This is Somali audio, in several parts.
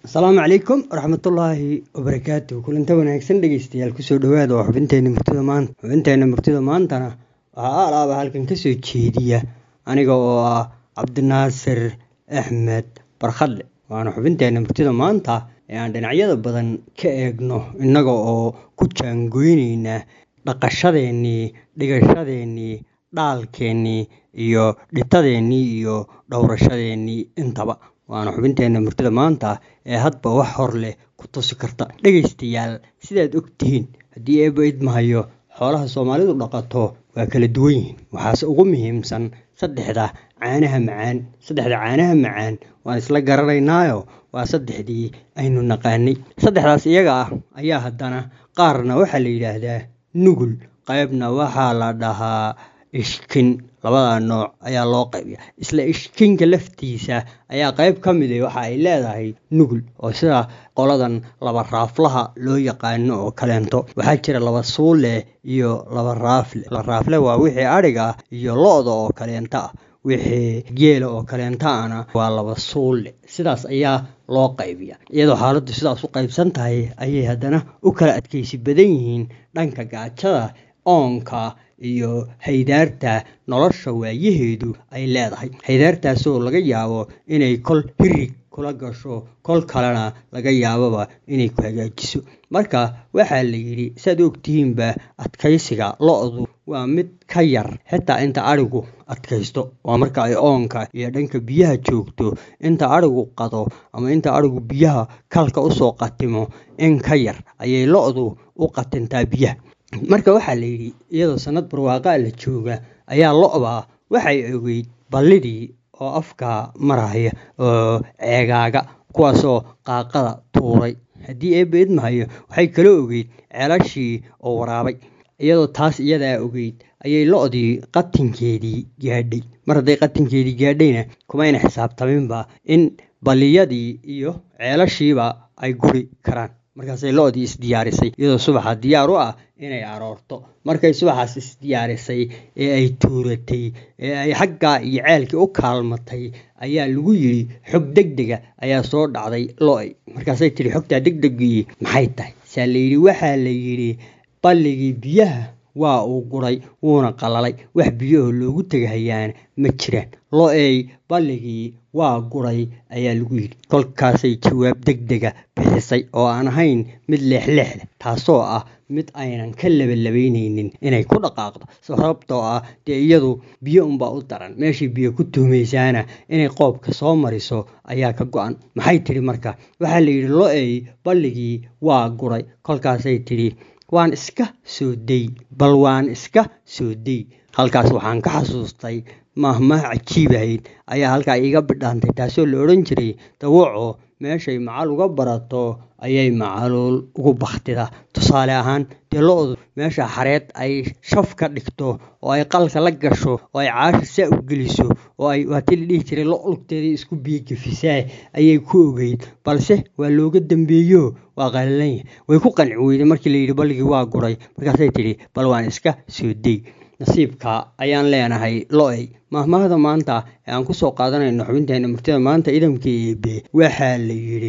asalaamu calaykum waraxmatullaahi wabarakaatu kulanta wanaagsan dhegeystayaal kusoo dhawaada oo xubinteena murtida maanta xubinteena murtida maantana waxaa alaaba halkan kasoo jeediya aniga oo ah cabdinaasir axmed barkhadle waana xubinteena murtida maanta ee aan dhinacyada badan ka eegno innaga oo ku jaangoyneyna dhaqashadeennii dhigashadeennii dhaalkeennii iyo dhitadeennii iyo dhowrashadeennii intaba waana xubinteena murtida maanta ee hadba wax hor leh ku tusi karta dhegaystayaal sidaad ogtihiin haddii eeba idmahayo xoolaha soomaalidu dhaqato waa kala duwan yihiin waxaase ugu muhiimsan saddexda caanaha macaan saddexda caanaha macaan waan isla garanaynaayo waa saddexdii aynu naqaanay saddexdaas iyaga ah ayaa haddana qaarna waxaa la yidhaahdaa nugul qaybna waxaa la dhahaa ishkin labada nooc ayaa loo qaybiya isla ishkinka laftiisa ayaa qayb ka mid waxa ay leedahay nugul oo sida qoladan laba raaflaha loo yaqaano oo kaleento waxaa jira laba suule iyo laba raafle laba raafle waa wixii adhiga iyo lo-da oo kaleenta ah wixii geela oo kaleentaana waa laba suulle sidaas ayaa loo qaybiya iyadoo xaaladdu sidaas u qaybsan tahay ayay haddana u kala adkaysi badan yihiin dhanka gaajada oonka iyo haydaarta nolosha waayaheedu ay leedahay haydaartaasoo laga yaabo inay kol hirig kula gasho kol kalena laga yaababa inay ku hagaajiso marka waxaa la yidhi saad ogtihiinba adkaysiga lo-du waa mid ka yar xitaa inta adhigu adkaysto waa marka ay oonka iyo dhanka biyaha joogto inta adhigu qado ama inta adhigu biyaha kalka usoo qatimo in ka yar ayay lo-du u qatintaa biyaha marka waxaa la yidhi iyadoo sanad barwaaqaa la jooga ayaa lo-da waxay ogeyd ballidii oo afka maraya oo ceegaaga kuwaasoo qaaqada tuuray haddii eebba idmahayo waxay kala ogeyd ceelashii oo waraabay iyadoo taas iyadaa ogeyd ayay lo-dii qatinkeedii gaadhay mar hadday qatinkeedii gaadhayna kumayna xisaabtaminba in balliyadii iyo ceelashiiba ay guri karaan markaasay lo-dii isdiyaarisay iyadoo subaxa diyaar u ah inay aroorto markay subaxaas isdiyaarisay ee ay tuuratay ee ay xaggaa iyo ceelkii u kaalmatay ayaa lagu yidhi xog deg dega ayaa soo dhacday lo-y markaasay tihi xogtaa deg degii maxay tahay saa la yidhi waxaa la yidhi balligii biyaha waa uu guray wuuna qalalay wax biyahoo loogu tegahayaana ma jiraan lo-ey balligii waa guray ayaa lagu yidhi kolkaasay jawaab deg dega bixisay oo aan ahayn mid leexleexda taasoo ah mid aynan ka labalabaynaynin inay ku dhaqaaqdo sababtoo ah dee iyadu biyo unbaa u daran meeshii biyo ku tuhmaysaana inay qoobka soo mariso ayaa ka go-an maxay tidhi marka waxaa la yidhi lo-ey balligii waa guray kolkaasay tidhi waan iska soo day bal waan iska soo day halkaas waxaan ka xasuustay mahmah cajiibahayd ayaa halkaa iiga bidhaantay taasoo la odhan jiray dawaco meeshay macal uga barato ayay macaluul ugu baktida tusaale ahaan dee lo-du meesha xareed ay shaf ka dhigto oo ay qalka la gasho oo ay caasha saa u geliso oo ay waatii la dhihi jiray lo lugteedii isku biyo gefisaa ayay ku ogeyd balse waa looga dambeeyo waa qalalanya way ku qanci weyday markii la yidhi balligii waa guray markaasay tidhi bal waan iska soo day nasiibka ayaan leenahay lo-ey mahmahda maanta ee aan kusoo qaadanayno xubinteena murtida maanta idamka eebe waxaa la yidhi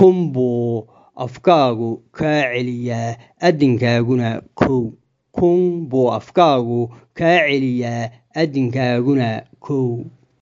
kunbuu afkaagu kaa celiyaa adinkaaguna kow kun buu afkaagu kaa celiyaa adinkaaguna kow